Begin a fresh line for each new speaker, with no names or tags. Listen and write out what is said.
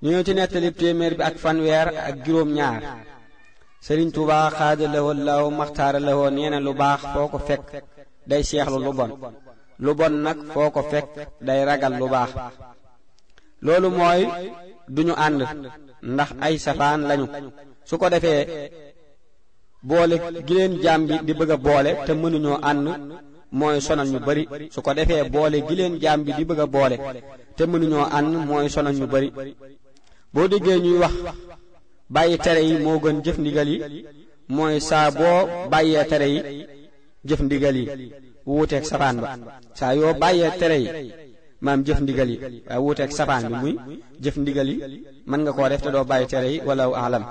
ñu ñëw ci nettali téeméer bi ak fanweer ak juróom ñaar sëriñ Tuubaa xaada lawoo law maxtaara lawoo nee na lu baax foo ko fekk day seexlu lu bon lu bon nag foo ko fekk day ragal lu baax loolu mooy duñu ànd ndax ay safaan lañu su ko defee boole gi leen jaam bi di bëgg a boole te mënuñoo ànd mooy sonal ñu bari su ko defee boole gi leen jaam bi di bëgg a boole te mënuñoo ànd mooy sonal ñu bari boo déggee ñuy wax bàyyi tere yi moo gën jëf ndigal yi mooy saa boo bàyyee tere yi jëf ndigal yi wuuteeg safaan ba saa yoo bàyyee tere yi maam jëf ndigal yi waaye wuuteeg safaan bi muy jëf ndigal yi mën nga koo def te doo bàyyi tere yi wala alam